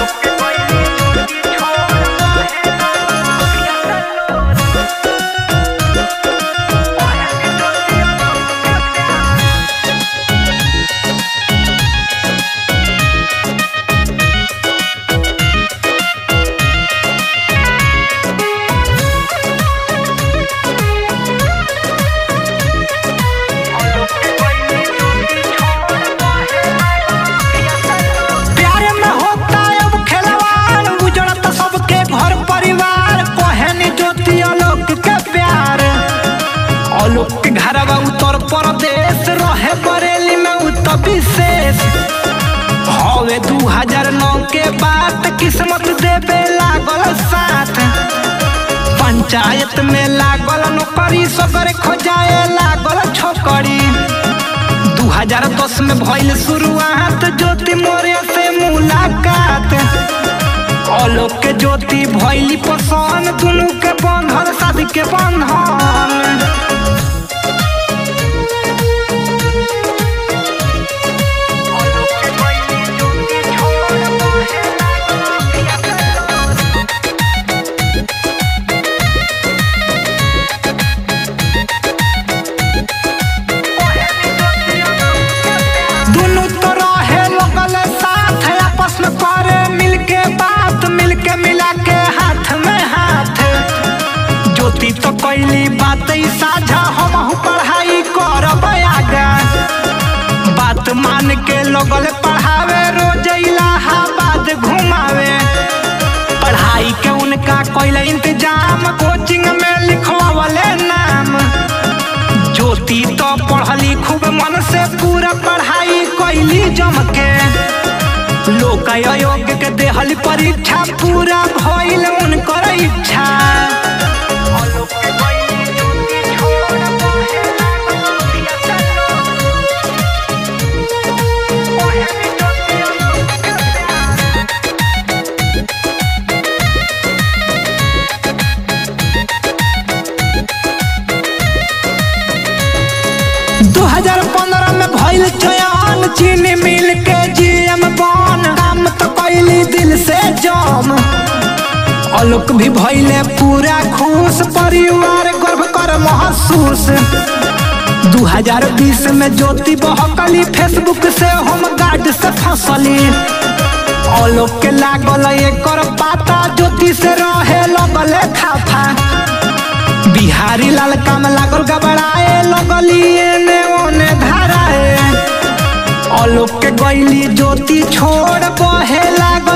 प्यार में होता अब खिलवाड़ उजड़त सबके घर परिवार कोहनी ज्योति आलोक के प्यार आलोक के घरवा उत्तर प्रदेश रहे बरेली में उत्तर विशेष हवे दू हजार नौ के बात किस्मत देवे लागल साथ पंचायत में लागल नौकरी सगर खोजाए लागल छोकरी दू हजार दस में भइल शुरुआत ज्योति मोरे से मुलाकात आलोक के ज्योति भइली पसंद दुनू के बंधन शादी के बंधन दुनू तो रहे लगल साथ आपस में करे मिलके बात मिलके मिला के हाथ में हाथ ज्योति तो कैली बात ई साझा हम पढ़ाई करब आगा बात मान के लगल पढ़ावे रोज इलाहाबाद घुमावे पढ़ाई के उनका कैल इंतजाम कोचिंग में लिखवावले नाम ज्योति तो पढ़ली खूब मन से पूरा पढ़ाई कैली जम के लोक आयोग के देहली परीक्षा पूरा भइल उनकर इच्छा दू हजार पंद्रह में भइल चयन चीनी मिल के जीएम बन काम तो कैली दिल से जम आलोक भी भइले पूरा खुश परिवार गर्व कर महसूस 2020 में ज्योति बहकली फेसबुक से होम गार्ड से फंसली आलोक के लागल एकर पाता ज्योति से रहे लगल खाफा बिहारी लाल काम लागल गबड़ाए लगली एने ओने धाराए आलोक के गईली ज्योति छोड़ बहे लागल